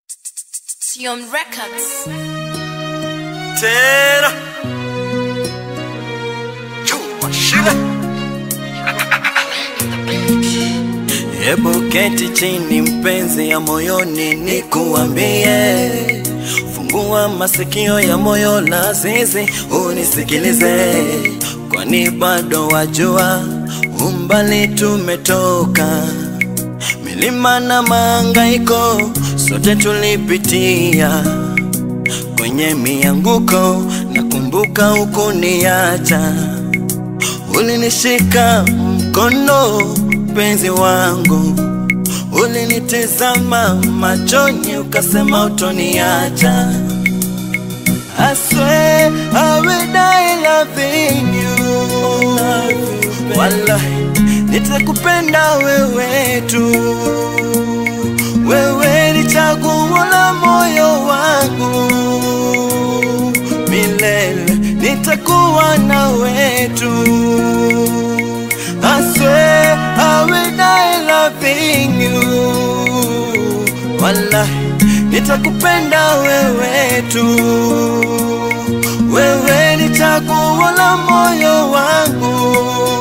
Sion Records. tena chuma shile Hebu keti chini mpenzi ya moyoni nikuambie, fungua masikio ya moyo la zizi unisikilize, kwani bado wajua umbali tumetoka, milima na mahangaiko sote tulipitia kwenye mianguko, nakumbuka ukuniacha, ulinishika mkono mpenzi wangu, ulinitizama machoni ukasema utoniacha. I swear I will die loving you. Wallahi nitakupenda wewe tu, wewe ni chaguo la moyo wangu milele, nitakuwa na wetu. I swear I will die loving you. Wallahi nitakupenda wewe tu, wewe ni chaguo la moyo wangu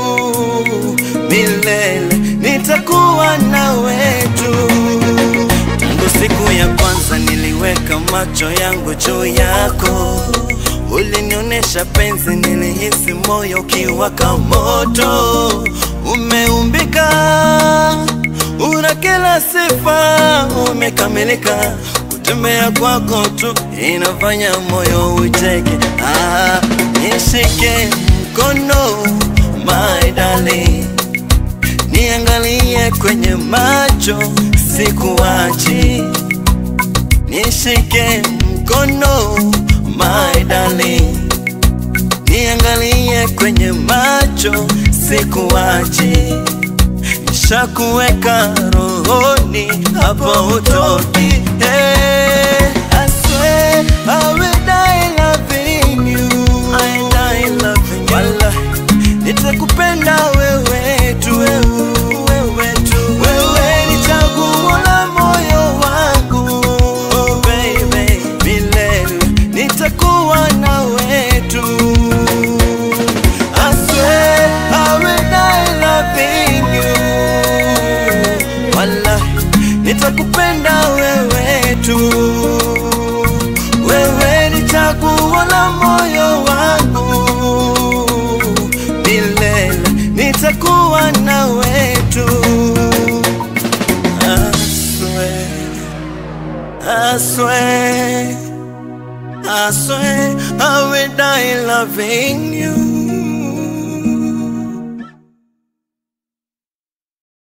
milele, nitakuwa na wetu. Tangu siku ya kwanza niliweka macho yangu juu yako, ulinionyesha penzi, nilihisi moyo ukiwaka moto. Umeumbika, una kila sifa, umekamilika. Kutembea kwako tu inafanya moyo ucheke. Ah, nishike mkono my darling niangalie kwenye macho, sikuachi, nishike mkono my darling, niangalie kwenye macho, sikuachi, nishakuweka rohoni, hapo utoki. Hey, I swear I will die loving you. I die loving you. Wallahi, nitakupenda wewe tu, wewe tu, wewe ni chaguo la moyo wangu, oh baby, milele nitakuwa na wetu. I swear I will die loving you. Wallahi, nitakupenda wewe tu, wewe ni chaguo la moyo wangu milele nitakuwa na wetu. I swear, I swear, I swear I will die loving you.